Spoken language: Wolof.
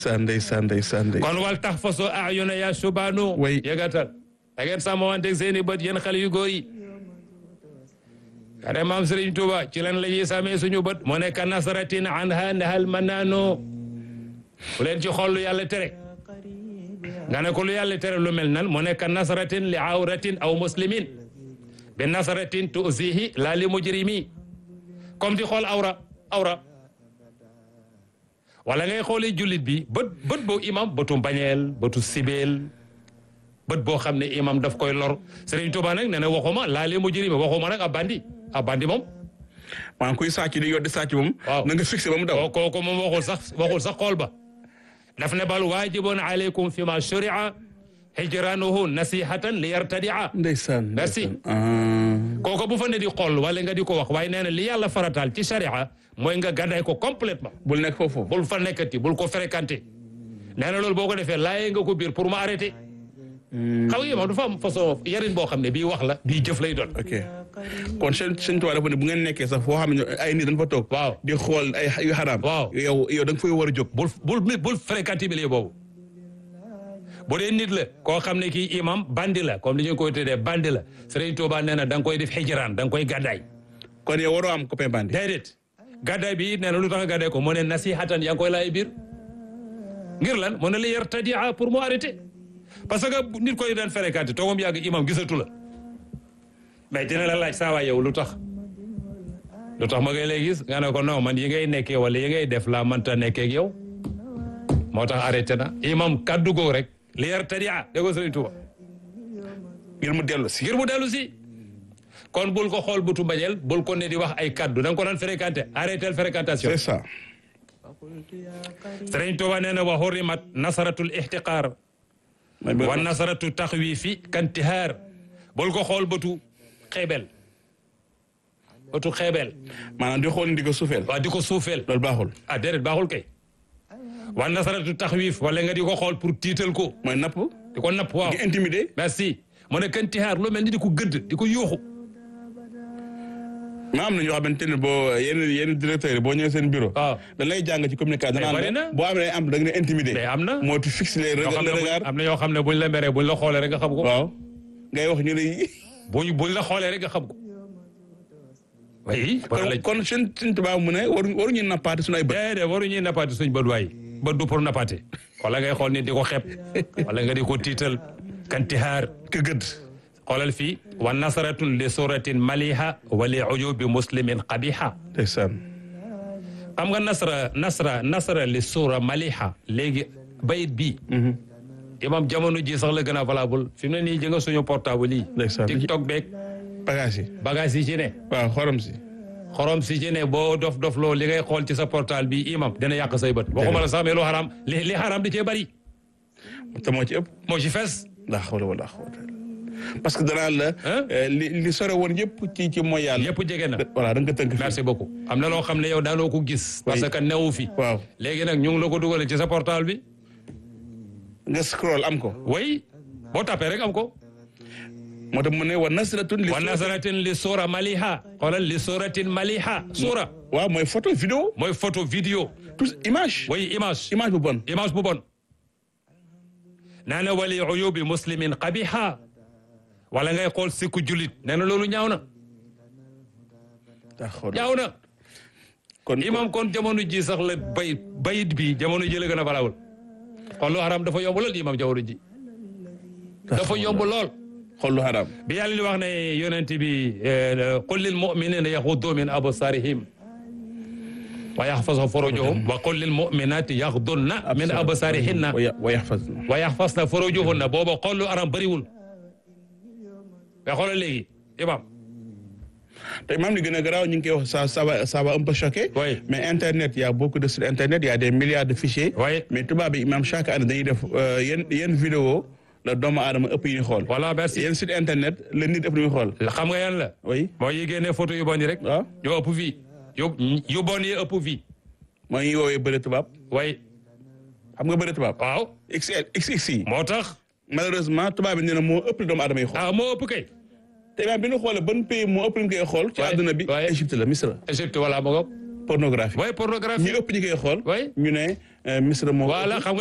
ndeysaan ndeysaan ndeysaan ndeysaan. kon wal tax faso ayuna ya subaanu way yëgatal da ngeen sàmmanteeg seen i bët yéen xale yu góor yi kare maam Serigne Touba ci lan la ñuy sàmmee suñu bët mu nekk nasaratin anha nahal manaano bu leen ci xool lu yàlla tere nga ne ko lu yàlla tere lu mel nan mu nekk nasaratin li awratin aw muslimin bi nasaratin tuusihi la li mujrimi comme di xool awra awra wala ngay xoolee jullit bi bët bët boo imam bëtu mbañeel bëtu sibeel bët boo xam ne imam daf koy lor Serigne Touba nag nee na waxuma laa li mujrimi waxuma nag ab bandi ab bandi moom maanaam kuy sàcc di yor di sàcc moom. waaw na nga fixé ba mu daw. kooku kooku moom waxul sax waxul sax xool ba daf ne bal waajibun alaykum fi ma shuria hijranuhu nasihatan li yartadia ndeysaan. Merci. ndeysaan. kooku bu fa ne di xool wala nga di ko wax waaye nee na li yàlla farataal ci sharia mooy nga gàddaay ko complètement bul nekk foofu. bul fa nekkati bul ko fréquenté nee na loolu boo ko defee laayee nga ko biir pour ma arrêté xaw yi moom dafa am façon yarin boo xam ne bii wax la bii jëf lay doon ok kon seen seen tubaab dafa ne bu ngeen nekkee sax foo xam ne ay nit dañ fa toog. waaw di xool ay yu xaraam. Waaw. yow yow da nga fay war a jóg. bul bul bul fréquenté milieu boobu bu dee nit la koo xam ne kii imam bandi la comme li ñu koy tuddee bandi la Serigne Touba nee na da nga koy def xijraan da nga koy gàddaay kon yow waroo am copain bandi. déedéet gàddaay bi it nee na lu tax nga gàddaay ko mu ne nasihatan yaa ngi koy laay biir ngir lan mu ne li yartadia pour mu arrêté parce que nit koy daan fréquenté toogam yàgg imam gisatu la mais dina la laaj saa waay yow lu tax lu tax ma ngay lay gis nga ne ko non man yi ngay nekkee wala yi ngay def laa mënta nekkee ak yow moo tax arrêté na imam kaddu goo rek li yartadia dégg nga Sëriñ Tuuba ngir mu dellu si. ngir mu dellu si kon bul ko xool butu mbañeel bul ko ne di wax ay kaddu da nga ko daan fréquenté arrêté fréquentation c'est ça. Sëriñ Tuuba nee na wa hurrimat nasaratul ihtiqaar mooy ba- wa nasaratu taxwiifi kantihaar bul ko xool bëtu xeebel bëtu xeebel maanaam di xool ni di ko suufeel. waa di ko suufeel loolu baaxul. ah déedéet baaxul kay wa nasaratu taxwiif wala nga di ko xool pour tiital ko mooy napp. di ko napp waaw di intimider. merci mu ne kantihaar lu mel ni di ko gëdd di ko yuuxu ma am na ñoo xamante ne boo yenn yenn directeurs yi boo ñëwee seen bureau. waaw da lay jàng ci communication. Mais bari danaan na. la boo amee am da nga ne intimider. mais am na moo tu fixe les ñoo xam ne buñ- regards. am na ñoo xam ne buñ la meree buñ la xoolee rek nga xam ko waaw. ngay wax ñu ne. buñ buñ la xoolee rek nga xam ko oui wala kon kon seen seen tubaab mu ne waruñu waruñu nappaate suñu ay bët. déedéet waruñuy nappaate suñ bët waay bët du pour nappaate wala ngay xool nit di ko xeeb wala nga di ko tiital kantihaar ka gëdd. xoolal fii wa nasaratun li suratin maliha wa li ujubi muslimin qabiha ndeysaan. xam nga nasra nasra nasra li sura maliha léegi bayit bii imam jamono ji sax la gën a valable fi mu ne nii jënga suñu portable yi Ndeysaan. tiktok beeg bagage yi. bagage yi ci ne waaw xorom si. xorom si ci ne boo dof dof loo li ngay xool ci sa portable bi imam dina yàq say bët waxuma la sax mais lu xaram li li xaram di cee bari te moo ci ëpp. moo ci fees laa xawla wala xawla parce que danaa la. Hein? euh, li li sore woon yëpp ci ci mooy yàlla. yëpp jege na voilà da nga ko tënk fii. merci beaucoup am na loo xam ne yow daanoo ko gis parce que newu fi waaw léegi nag ñu ngi la ko dugalee ci sa portable bi nga scroll am ko. way boo tapé rek am ko moo tax mu ne wa nasratun li. wa nasaratin li sura maliha xoolal li suratin maliha sura waaw mooy photo vidéo. mooy photo vidéo tous image. way image image bu bon. image bu bon nee na wali uyubi muslimin qabiha wala ngay xool sikku julit nee na loolu ñaaw na daa xool ñaaw na kon imam kon jamono ji sax la bay bayit bi jamono ji la gën a valawul xool lu haram dafa yomb lool imam jamono ji dafa yomb lool xool lu xaraam. bi yàlla li wax ne yonent bi qul lil muminina yaxuddu min absarihim wa yaxfasu furujahum wa qul lil muminati yaxdunna min absarihinna wa ya- wa yaxfazna. wa yaxfasna furujahunna booba xool lu haram bëriwul mais xoolal léegi imam te même li gën a garaaw ñu ngi koy wax ça ça va ça va un peu choquer. Oui. mais internet y a beaucoup de sites internet y a des milliards de fichiers. Oui. mais tubaab bi même chaque année dañuy def euh, yenn yenn vidéo la doomu aadama ëpp yi ñu xool. voilà merci yenn site internet la nit ëpp lu ñu xool. xam nga yan la oui mooy yi génne photo yu bon yi rek waaw ñoo ëpp fii yu yu bon yi ëpp fii mooy ñuy woowee bëre tubaab way xam nga bëre tubaab. waaw XL XX yi. moo tax malheureusement tubaab bi nee na moo ëpp lu doomu aadama yi xool. ah moo ëpp kay te même bi ñu xoolee ban pays moo ëpp lu ñu koy xool. ci Ouais, àdduna bi ouais. Égypte la Misra. Égypte wala ma ko pornographie. way pornographie ñi ëpp ñi koy xool. Ouais. ñu ne misra moo voilà xam